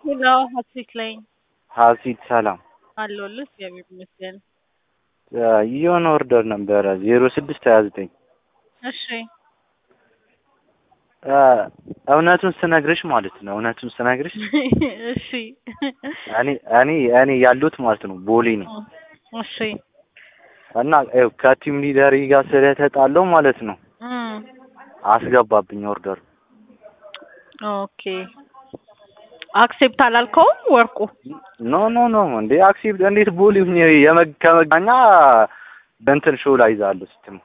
ሄሎ ሀሴት ላይ ሀሲት ሰላም አለሁልህ። እግዚአብሔር ይመስገን። የሆነ ኦርደር ነበረ ዜሮ ስድስት ሀያ ዘጠኝ እሺ እውነቱን ስነግርሽ ማለት ነው እውነቱን ስነግርሽ እሺ እኔ እኔ እኔ ያሉት ማለት ነው ቦሌ ነው እሺ እና ይኸው ከቲም ሊደሪ ጋር ስለተጣለው ማለት ነው እም አስገባብኝ ኦርደር ኦኬ አክሴፕት አላልከውም ወርቁ? ኖ ኖ ኖ እንዴ አክሴፕት እንዴት ቦሌ ሁኜ የመ- ከመገናኛ በእንትን ሾው ላይ ይዛለሁ ስትም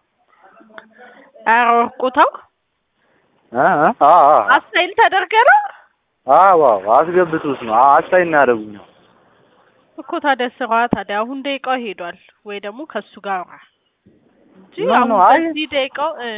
ኧረ ወርቁ ተው። አ አ አ አስታይል ተደርገ ነው አዎ አዎ አስገብቶት ነው አስታይ እና ያደርጉኛል እኮ ታዲያ ስራ ታዲያ አሁን ደቂቃው ሄዷል ወይ ደግሞ ከሱ ጋር አውራ እንጂ ኖ አሁን ኖ አይ በዚህ ደቂቃው እ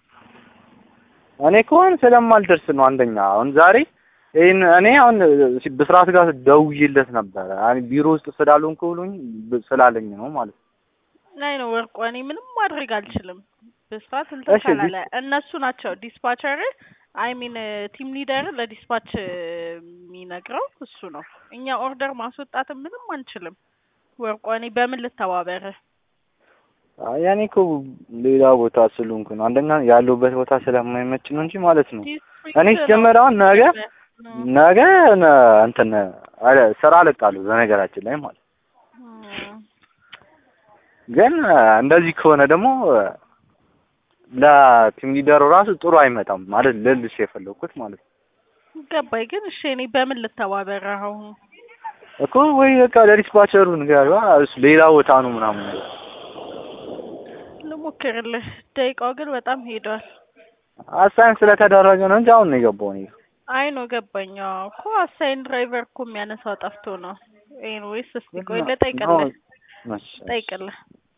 እኔ ከሆነ ስለማልደርስ ነው አንደኛ አሁን ዛሬ ይህን እኔ አሁን ብስራት ጋር ደውዬለት ነበረ አይ ቢሮ ውስጥ ስላልሆንኩ ብሎኝ ብ- ስላለኝ ነው ማለት ነው ላይ ነው ወርቁ። እኔ ምንም ማድረግ አልችልም። በስፋት እንትን እሺ፣ ካላለ እነሱ ናቸው ዲስፓቸር አይ ሚን ቲም ሊደር ለዲስፓች የሚነግረው እሱ ነው። እኛ ኦርደር ማስወጣትም ምንም አንችልም። ወርቁ እኔ በምን ልተባበር? አይ እኔ እኮ ሌላ ቦታ ስለሆንኩ ነው አንደኛ ያለሁበት ቦታ ስለማይመች ነው እንጂ ማለት ነው እኔ ሲጀመር አሁን ነገ ነገ ነ- እንትን አለ ስራ እለቃለሁ በነገራችን ላይ ማለት ነው። ግን እንደዚህ ከሆነ ደግሞ ለቲም ሊደሩ ራሱ ጥሩ አይመጣም ማለት ልልሽ የፈለኩት ማለት ነው ገባኝ። ግን እሺ እኔ በምን ልተባበር አሁን? እኮ ወይ በቃ ለዲስፓቸሩ ንገሪዋ እሱ ሌላ ቦታ ነው ምናምን ነገር ልሞክርልህ። ደቂቃው ግን በጣም ሄዷል። አሳይን ስለተደረገ ነው እንጂ አሁን ነው የገባው እኔ አይ ነው ገባኝ። አዎ እኮ አሳይን ድራይቨር እኮ የሚያነሳው ጠፍቶ ነው። ኤኒዌይስ እስቲ ቆይ ልጠይቅልህ እሺ፣ ጠይቅልህ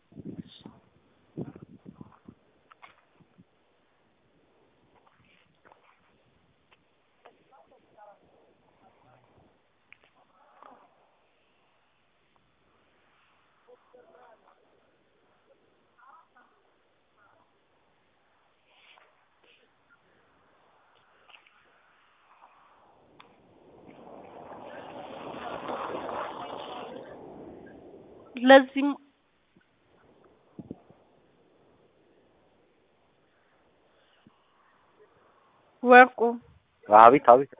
ለዚህም ወርቁ አቤት አቤት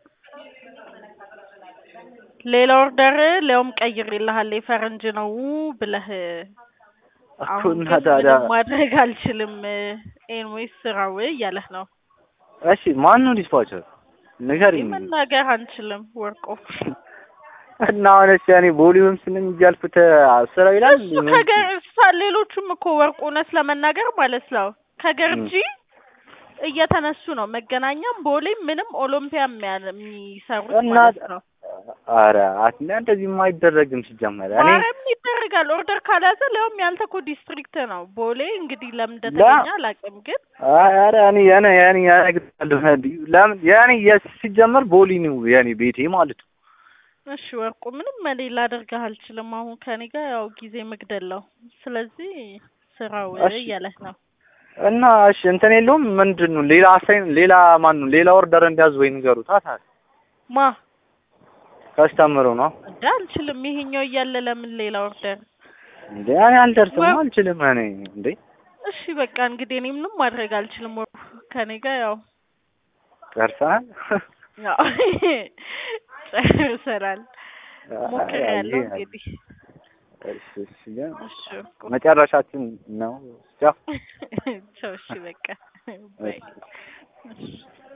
ሌላ ኦርደር ሊያውም ቀይሬልሃል የፈረንጅ ነው ብለህ እኮ አሁን እና ግን ታዲያ ምንም ማድረግ አልችልም። ኤንዌይስ ስራው እያለህ ነው። እሺ ማን ነው ዲስፓቸር ንገሪኝ መናገር አንችልም ወርቁ። እና አሁን እሺ እኔ ቦሊውም ስንኝ እያልኩት ስራ ይላል እሱ ከገር እሳ- ሌሎቹም እኮ ወርቁ እውነት ለመናገር ማለት ነው ከገርጂ እየተነሱ ነው። መገናኛም ቦሌም ምንም ኦሎምፒያ የሚያ- የሚሰሩት እና ማለት ነው። ኧረ አትና እንደዚህም አይደረግም ሲጀመር እኔ ማረም ይደረጋል። ኦርደር ካልያዘ ሊያውም ያንተ እኮ ዲስትሪክት ነው ቦሌ። እንግዲህ ለምን እንደተገኘ አላውቅም፣ ግን አይ ኧረ እኔ የኔ የኔ ያነግዳለሁ ለምን የኔ የስ- ሲጀመር ቦሊ ነው የኔ ቤቴ ማለት ነው እሺ ወርቁ ምንም እኔ ላደርግህ አልችልም። አሁን ከኔ ጋር ያው ጊዜ መግደል ነው። ስለዚህ ስራው እሺ። እያለህ ነው። እና እሺ እንትን የለውም ምንድን ነው ሌላ አሳይን ሌላ ማን ነው ሌላ ኦርደር እንዲያዝ ወይ ንገሩት አታ ማ ከስተምሩ ነው እንደ አልችልም። ይሄኛው እያለ ለምን ሌላ ኦርደር? እንዴ እኔ አልደርስም ወይ- አልችልም እኔ እንዴ እሺ በቃ እንግዲህ እኔ ምንም ማድረግ አልችልም። ወርቁ ከኔ ጋር ያው ደርሰናል ያው ጨርሰናል። ሞክሬያለሁ አይ፣ እንግዲህ እሺ እሺ ግን እሺ ወርቁ መጨረሻችን ነው ቻው ቻው። እሺ በቃ ባይ። እሺ። እሺ